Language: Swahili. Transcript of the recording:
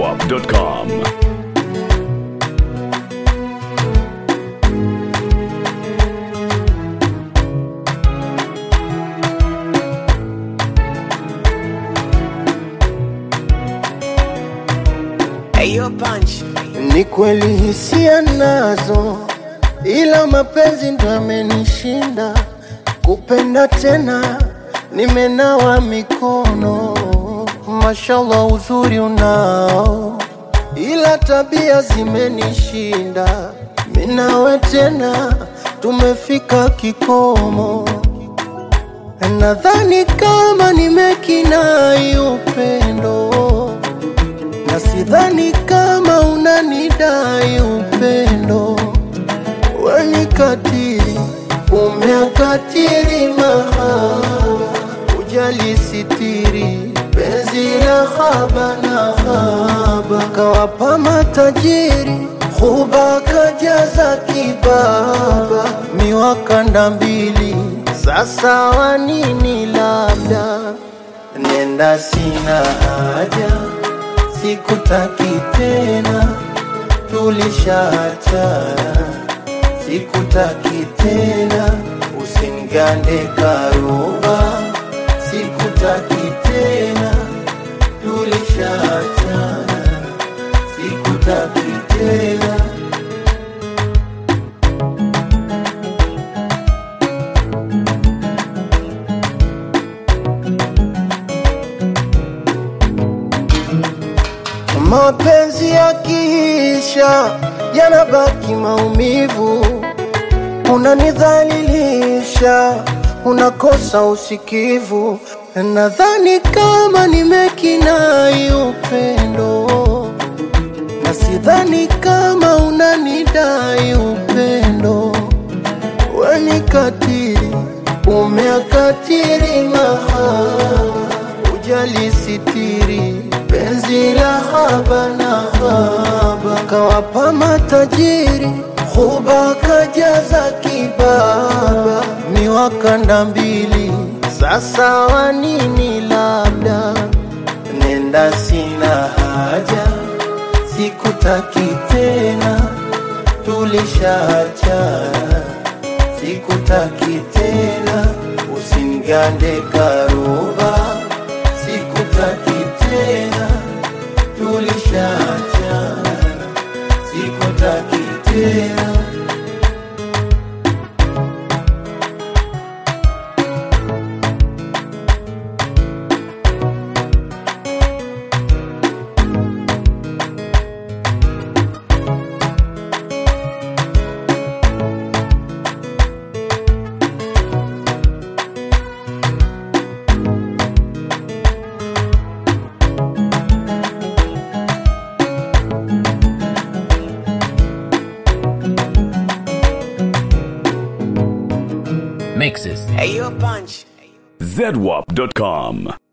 zedwap.com. Ayo punch. Ni kweli hisia nazo, ila mapenzi ndo yamenishinda. Kupenda tena nimenawa mikono, mashallah uzuri unao, ila tabia zimenishinda. Minawe tena tumefika kikomo, nadhani kama nimekinai upendo na sidhani kama unanidai upendo. Weni katiri, umeakatiri mahaba, ujali sitiri penzi la haba na haba, kawapa matajiri huba kajaza kibaba, miwakanda mbili sasa wanini labda nenda sina haja sikutaki tena, tulishaachana, sikutaki tena, usinigande karuba, sikutaki tena, tulishaachana, sikutaki tena. Mapenzi yakiisha yanabaki maumivu, unanidhalilisha, unakosa usikivu. Nadhani kama nimekinai upendo, na sidhani kama unanidai upendo. Weni katiri, umeakatiri mahaba, ujali sitiri penzi la haba na haba, kawapa matajiri huba kajaza kibaba, miwakanda mbili sasa wanini labda nenda sina haja, sikutaki tena, tulishaachana, sikutaki tena, usinigande karuba, sikutaki tena, tulishaachana, sikutaki tena. Ayo punch. zedwap.com.